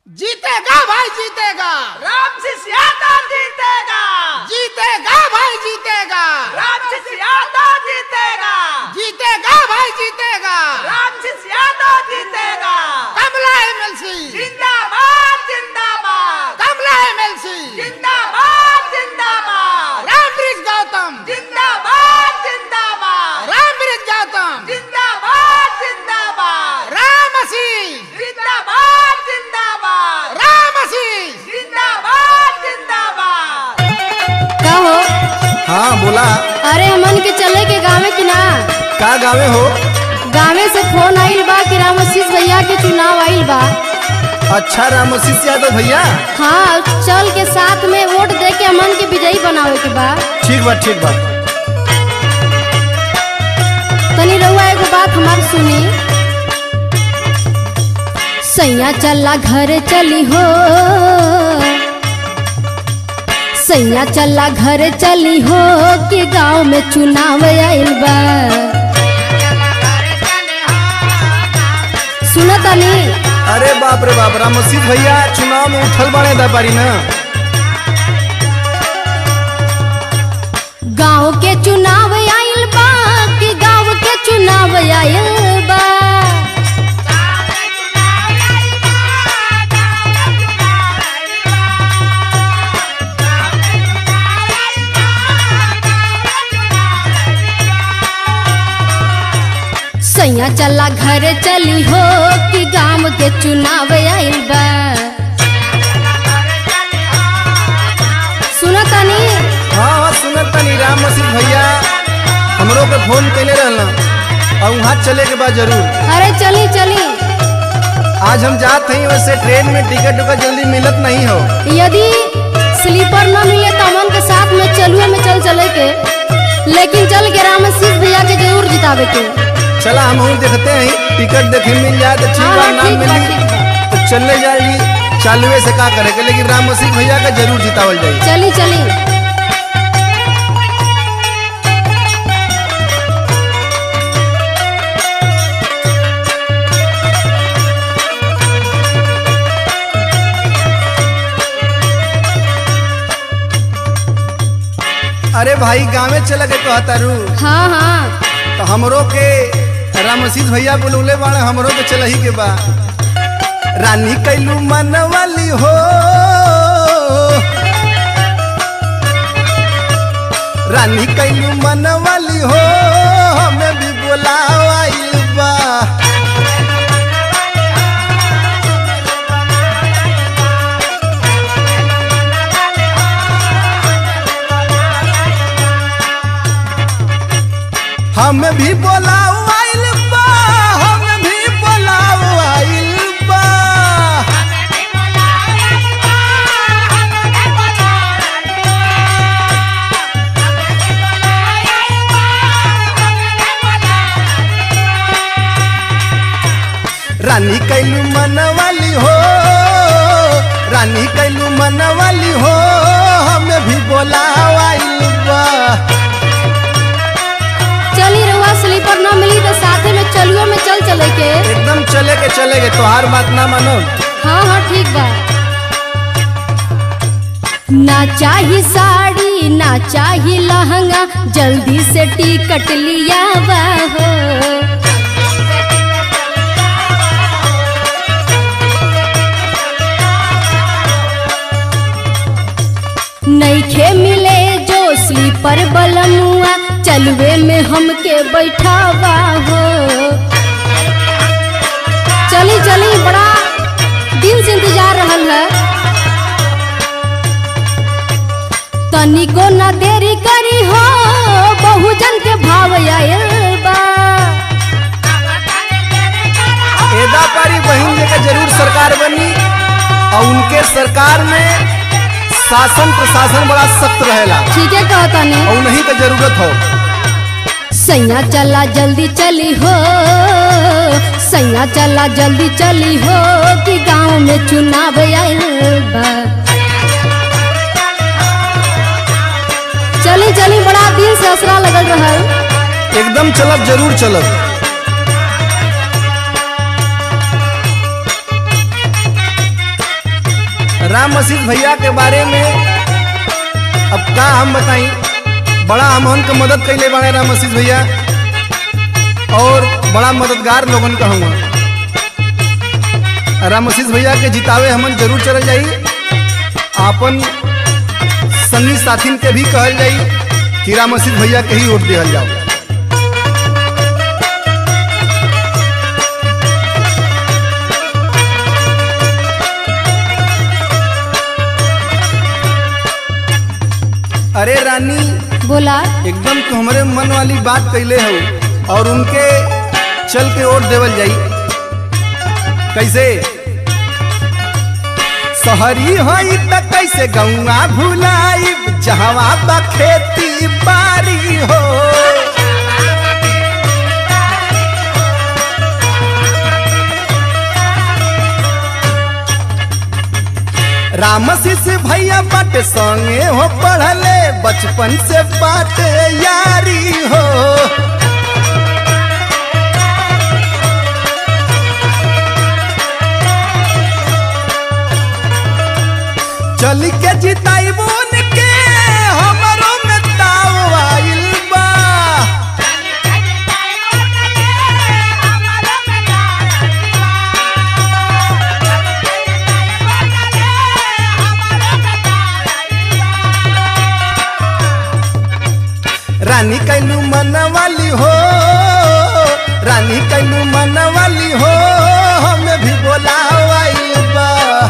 जीतेगा भाई जीतेगा राम से ज्यादा जीतेगा जीतेगा भाई जीतेगा राम से ज्यादा जीतेगा जीतेगा भाई जीतेगा राम से ज्यादा जीतेगा कमला एमएलसी जिंदाबाद जिंदाबाद कमला एमएलसी जिंदाबाद जिंदाबाद राम ब्रिज गौतम जिंदाबाद जिंदाबाद राम ब्रिज गौतम जिंदाबाद जिंदाबाद राम आशीष जिंदाबाद जिंदाबाद राम आशीष जिंदाबाद जिंदाबाद का हो हाँ बोला अरे हमन के चले के गाँव की ना का गावे हो गाँवे से फोन आइल बा कि रामशीष भैया के चुनाव आइल बा अच्छा रामोशीष यादव भैया हाँ चल के साथ में वोट दे के हमन के विजयी बनावे के बा ठीक बा ठीक बा तनी रहुआ एगो बात हमार सुनी सैया चला घर चली हो सैया चला घर चली हो कि गांव में चुनाव आइल बा सुना तनी अरे बाप रे बाप रामोशीष भैया चुनाव में उठल बने दरबारी ना गांव के चुनाव आइल बा कि गांव के चुनाव आइल बा सैया चला घर चली हो कि गांव के चुनाव आइल बा सुना तनी हाँ हाँ सुनत तनी रामोशीष भैया हमरो पे फोन कैले रहना और वहाँ चले के बाद जरूर अरे चली चली आज हम जात हई वैसे ट्रेन में टिकट उकट जल्दी मिलत नहीं हो यदि स्लीपर न मिले तो हमन के साथ में चलुए में चल चले के लेकिन चल के रामशीष भैया के जरूर जितावे के चला हम हूँ देखते हैं टिकट देखे मिल जाए तो ठीक हाँ, बा हाँ, ना ठीक बा, मिली ठीक बा। तो चलने जाएगी चालुए से का करेगा लेकिन रामोशीष भैया का जरूर जितावल जाएगी चली चली अरे भाई गाँवे चला के कहतारू हाँ हाँ तो हमरो के रामशीष भैया बोलौले बाड़े हमरो के चलही के बा रानी कैलू मन वाली हो रानी कैलू मन वाली हो हमें भी बोलावाइल बा हमें भी बोलावाइल बा हमें भी बोलावाइल बा रानी कैलू मन वाली हो रानी कैलू मन वाली हो हमें भी बोलावाइल बा चली रहुआ स्लीपर न मिली तो साथे में चलुए में चल चले के एकदम चले के चले के तोहार बात ना मानो हाँ हाँ ठीक बा ना चाही साड़ी ना चाही लहंगा जल्दी से टिकट लिया बा हो नईखे मिले जो स्लीपर बलमुआ चलवे में हमके बैठावा हो चली चली बड़ा दिन से इंतजार रहल है तनिको न देरी करी हो बहुजन के भाव आयल बा एदा पारी बहन जी का जरूर सरकार बनी और उनके सरकार में शासन प्रशासन बड़ा सख्त रहेला ठीक है कहता नहीं और उन्हीं का जरूरत हो सैया चला जल्दी चली हो सैया चला जल्दी चली हो कि गांव में चुनाव आयल बा चली चली बड़ा दिन से असरा लगल रहल एकदम चलब जरूर चलब राम मसीह भैया के बारे में अब का हम बताई बड़ा हमन के मदद कैले बाड़े राम मसीह भैया और बड़ा मददगार लोगन का हुआ राम मसीह भैया के जितावे हमन जरूर चल जाई आपन संगी साथिन के भी कहल जाई कि राम मसीह भैया के ही वोट दिहल जाओ अरे रानी बोला एकदम तू हमरे मन वाली बात कैले हो और उनके चल के वोट देवल जाई कैसे शहरी हई त कैसे गौआ भुलाई जहवा बा खेती बारी हो राम शिष्य भैया बट संगे हो पढ़ले बचपन से बात यारी हो चल के जिताई बोन के हमरो में ताव आइल बा रानी कैलू मन वाली हो रानी कैलू मन वाली हो हमें भी बोला आइल बा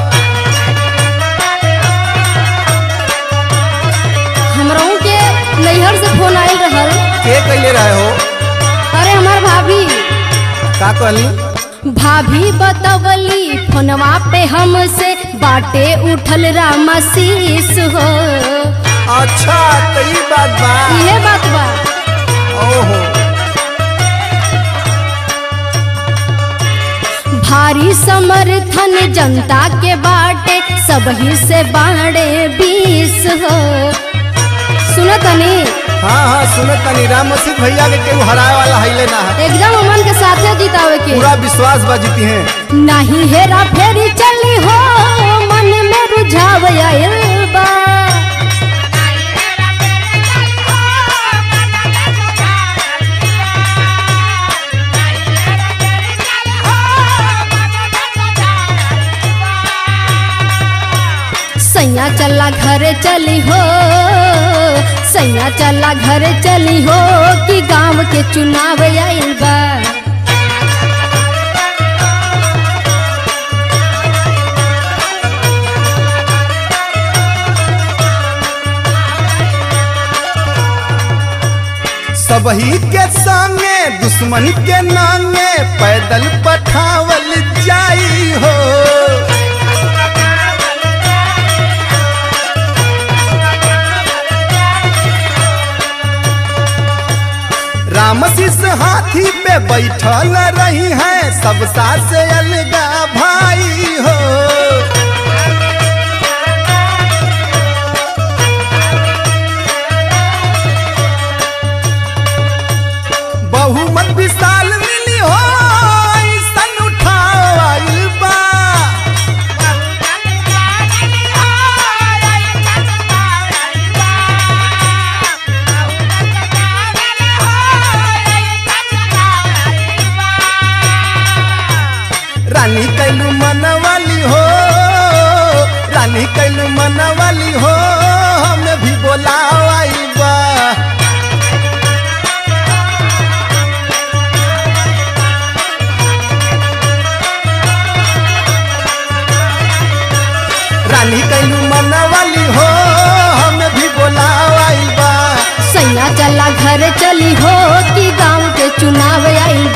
हमरों के नैहर से फोन आयल रहल के कैले रहे हो अरे हमार भाभी का कहली भाभी बतवली फोनवा पे हमसे बाटे उठल रामशीष हो अच्छा तो ई बात बा इहे बात बा ओहो भारी समर्थन जनता के बाटे सबही से बाड़े बीस हो सुनो तनी हाँ हाँ सुनत तनी राम मसीह भैया के केहू हराए वाला हईले ना है एकदम अमन के साथे जितावे के पूरा विश्वास बा जीती हैं नहीं हेरा फेरी चली हो मन में रुझाव आयल बा सैया चला घरे चली हो सैया चला घरे चली हो कि गांव के चुनाव आइल बा सबही के संगे दुश्मन के नांगे पैदल पठावल जाई हो राम शिष्य हाथी पे बैठल रही है सब सास अलगा भाई हो बहुमत विशाल मिली हो ऐसन उठाव आइल बा रानी कैलू मन वाली हो रानी कैलू मन वाली हो हमें भी बोला आइल बा रानी कैलू मन वाली हो हमें भी बोला आइल बा सैया चला घर चली हो कि गांव के चुनाव आइल